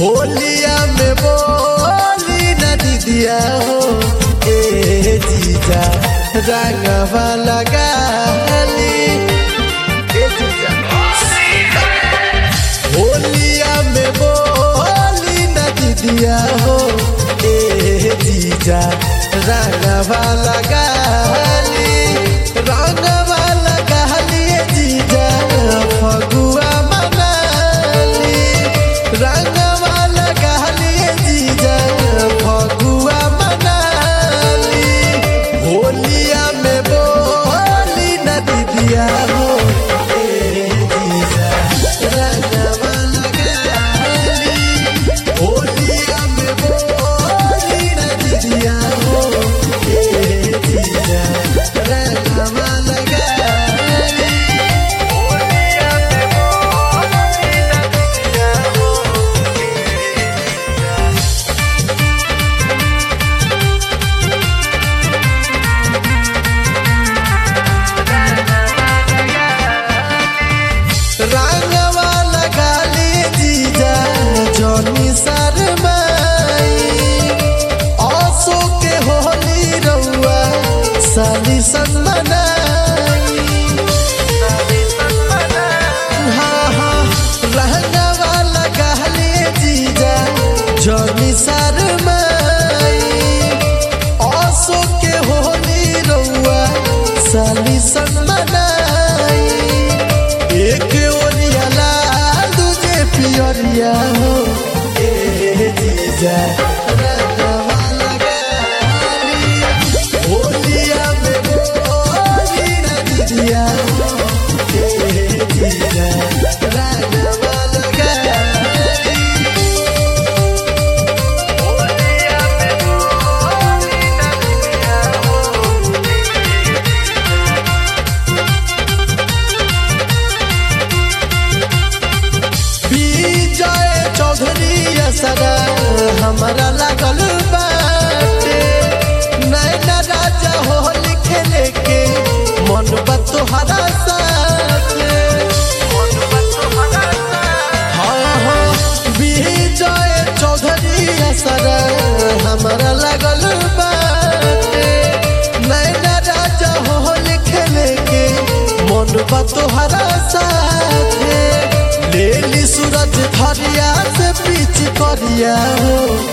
होलिया में बोली न दीदिया हो ए जीजा रंगवा लगाली ए जीजा होलिया में बोली न दीदिया हो ए जीजा रंगवा लगाली रंगवा लगाली ए जीजा फगुआ मनाली रंगवा लगाली ए जीजा फगुआ मनाली होलिया में बोली न दीदिया हो ए जीजा रंगवा लगाली होलिया में बोली न दीदिया हो ए जीजा रंगवा लगाली होलिया में बोली न दीदिया हो रंगवा लगाली जीजा जनी शरमाई आसो के होली रउआ साली सनमनाई हाँ हाँ रंगवा लगाली जीजा जनी शरमाई आसो के होली रउआ साली सनमनाई एक ओरिया लाल दूजे पियरिया हो ए जीजा रंगवा लगाली होलिया में बोली न दीदिया हो ए जीजा रंगवा लगाली होलिया में बोली न दीदिया हो विजय चौधरी असरा हमारा लागल बाटे नैना राजा होल खेले के मन बा तोहरा साथे हाँ हाँ विजय चौधरी असरा हमारा लागल बाटे नैना राजा होल खेले के मन बा तोहरा साथे लेली सूरज धरिया से पीछ करिया हो